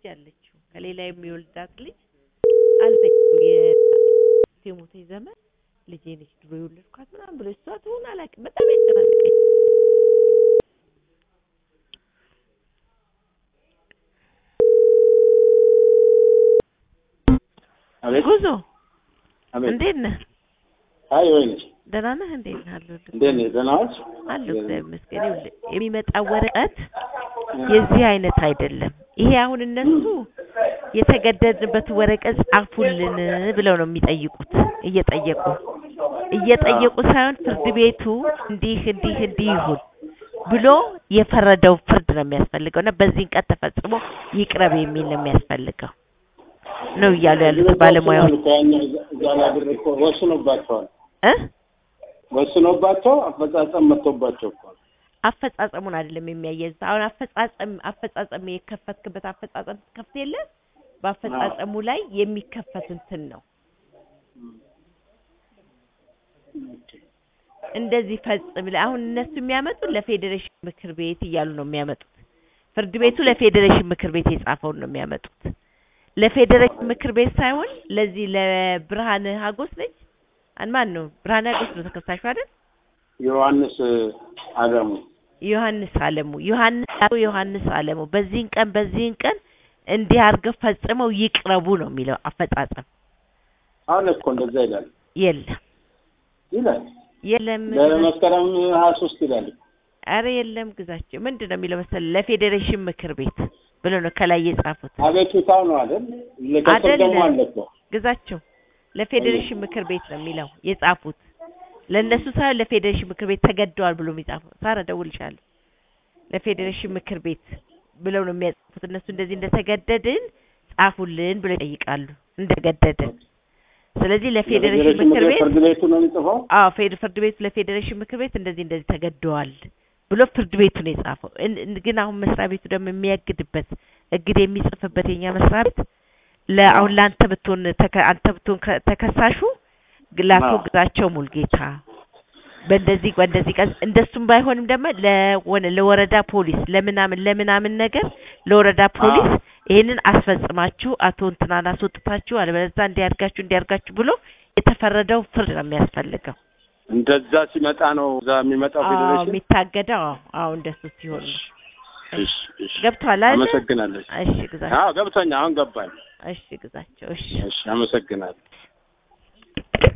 አለችው ከሌላ የሚወልዳት ልጅ አለችው የሞተች ዘመን ልጄ ነች ድሮ የወለድኳት ምናምን ብሎ እሷ ትሆን አላውቅም በጣም ያጨናነቀኝ አቤት ጉዞ አቤት። እንዴት ነህ አይ ወይኔ ደህና ነህ እንዴት ነህ አለሁልህ እንዴት ነህ? ደህና ዋልሽ? አለሁ እግዚአብሔር ይመስገን ይኸውልህ የሚመጣው ወረቀት የዚህ አይነት አይደለም ይሄ አሁን እነሱ የተገደድንበት ወረቀት ጻፉልን ብለው ነው የሚጠይቁት እየጠየቁ እየጠየቁ ሳይሆን ፍርድ ቤቱ እንዲህ እንዲህ እንዲህ ይሁን ብሎ የፈረደው ፍርድ ነው የሚያስፈልገው እና በዚህን ቀን ተፈጽሞ ይቅረብ የሚል ነው የሚያስፈልገው ነው እያሉ ያሉት ባለሙያዎች ወስኗል እኮ ያኛው እዛ- እዛ ላይ ብር እኮ ወስኖባቸዋል። እ ወስኖባቸው አፈጻጸም መጥቶባቸው እኮ ነው። አፈጻጸሙን አይደለም የሚያያይዝ አሁን አፈጻጸም አፈጻጸም የከፈትክበት አፈጻጸም ከፍት የለ በአፈጻጸሙ ላይ የሚከፈት እንትን ነው እንደዚህ ፈጽም ለ- አሁን እነሱ የሚያመጡት ለፌዴሬሽን ምክር ቤት እያሉ ነው የሚያመጡት ፍርድ ቤቱ ለፌዴሬሽን ምክር ቤት የጻፈውን ነው የሚያመጡት ለፌዴሬሽን ምክር ቤት ሳይሆን ለዚህ ለብርሃነ ሀጎስ ነች አን ማን ነው ብርሃነ ሀጎስ ነው ተከሳሹ አይደል ዮሐንስ አለሙ ዮሐንስ አለሙ ዮሐንስ አቶ ዮሐንስ አለሙ በዚህን ቀን በዚህን ቀን እንዲህ አድርገው ፈጽመው ይቅረቡ ነው የሚለው አፈጻጸም አሁን እኮ እንደዛ ይላል የለም ይላል የለም ለመስከረም ሀያ ሶስት ይላል አረ የለም ግዛቸው ምንድን ነው የሚለው መሰለህ ለፌዴሬሽን ምክር ቤት ብለው ነው ከላይ የጻፉት አቤቱታው ነው አይደል? ከስር ደግሞ አይደለም። አለ እኮ ግዛቸው ለፌዴሬሽን ምክር ቤት ነው የሚለው የጻፉት ለእነሱ ሳይሆን ለፌዴሬሽን ምክር ቤት ተገደዋል ብሎ የሚጻፉት ሳረ ደውልሻለሁ ለፌዴሬሽን ምክር ቤት ብለው ነው የሚያጻፉት እነሱ እንደዚህ እንደተገደድን ጻፉልን ብለው ይጠይቃሉ እንደገደድን ስለዚህ ለፌዴሬሽን ምክር ቤት ፍርድ ቤቱ ነው የሚጽፈው። አዎ ፌድ ፍርድ ቤቱ ለፌዴሬሽን ምክር ቤት እንደዚህ እንደዚህ ተገደዋል ብሎ ፍርድ ቤቱ ነው የጻፈው። እን- እን- ግን አሁን መስሪያ ቤቱ ደግሞ የሚያግድበት እግድ የሚጽፍበት የኛ መስሪያ ቤት ለአሁን ለአንተ ብትሆን ተከ- አንተ ብትሆን ከ- ተከሳሹ ግ- ለአቶ አዎ። ግዛቸው ሙልጌታ በእንደዚህ በእንደዚህ ቀን እንደሱም ባይሆንም ደግሞ ለወነ ለወረዳ ፖሊስ ለምናምን ለምናምን ነገር ለወረዳ ፖሊስ ይሄንን አስፈጽማችሁ አቶ እንትናን አስወጥታችሁ አለበለዚያ እንዲያርጋችሁ እንዲያርጋችሁ ብሎ የተፈረደው ፍርድ ነው የሚያስፈልገው። እንደዛ ሲመጣ ነው እዛ የሚመጣው አዎ ፌዴሬሽን። የሚታገደው አዎ አዎ እንደሱ ሲሆን ነው። እሺ እሺ፣ ገብቷል አይደል? አመሰግናለሁ። እሺ ግዛቸው። አዎ ገብቶኛል፣ አሁን ገባኝ። እሺ ግዛቸው። እሺ እሺ፣ አመሰግናለሁ።